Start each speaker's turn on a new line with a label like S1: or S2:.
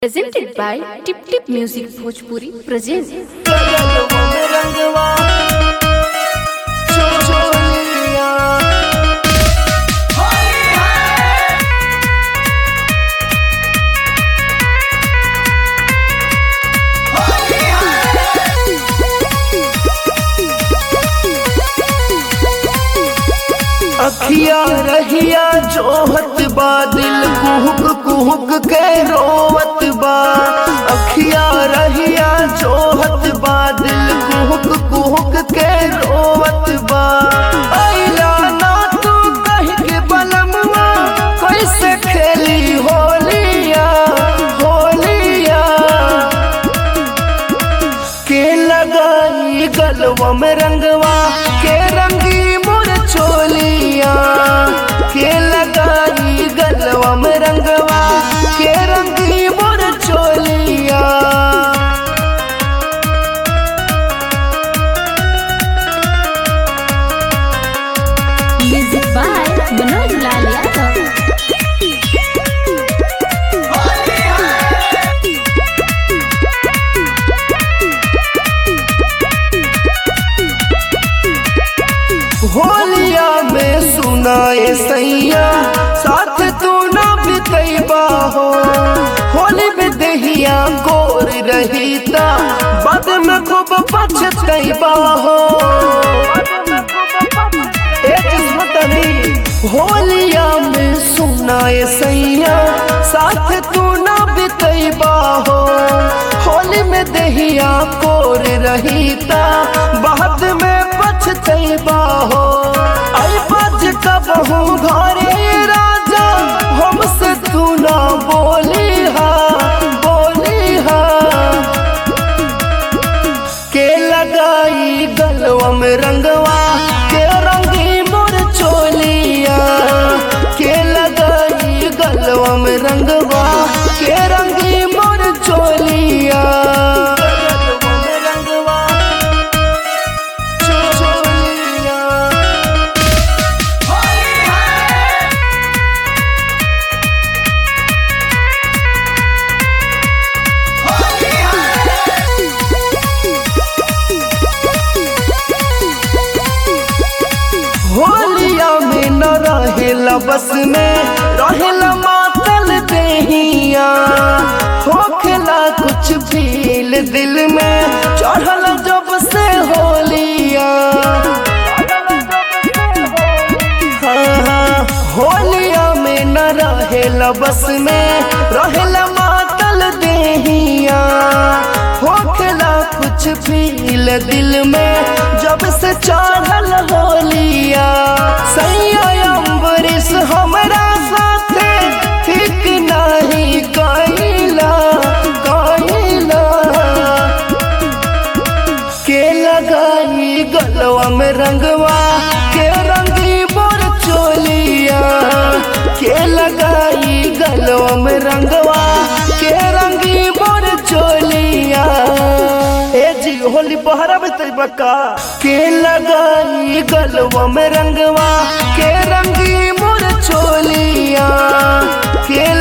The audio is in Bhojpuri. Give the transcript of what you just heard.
S1: presented by Tip Tip Music Bhojpuri presents
S2: रंगवा चोलिया अखिया रहिया जोहत बा दिल कुहुक कुहुक के रोवत बा अखिया रहिया जोहत बा दिल कुहुक कुहुक के रोवत बा अइला ना तू कह के बलमवा कैसे खेली होलिया होलिया के लगाई गलवा में रंगवा के रंगी मोर चोलिया के लगाई गलवा में रंगवा के रंगी मोर चोलिया
S1: music by Manoj Lal Yadav.
S2: होलिया में सुनाए सैया साथ तू ना बितैबा हो होली में दहिया गोर रहीता बाद में खूब पछतैबा हो ए किस्मत अली होलिया में सुनाए सैया साथ तू ना बितैबा हो होली में दहिया कोर रहीता बाद में पछतैबा हो आई बज कबहू घरे राजा हमसे तू ना बोली हा बोली हा के लगाई गलवा में रंगवा के रंगी मोर चोलिया के लगाई गलवा में रंगवा के रंगी मोर चोलिया गलवा में रंगवा चोलिया होलिया में न रहेला बस में रहेला मातल देहिया होखेला कुछ फील दिल में चढ़ल जब से होलिया हाँ, हाँ, होलिया में न रहेला बस में रहेला मातल देहिया होखेला कुछ फील दिल में जब से चढ़ल होलिया सैया अम्बरीश हमरा साथे ठीक नहीं कैला कैला के लगाई गलवा में रंगवा के रंगी बोर चोलिया के लगाई गलवा में रंगवा के रंगी बोर चोलिया ए जी होली बहरा में तरीबा का के लगाई गलवा में रंगवा के रंगी मोर चोलिया के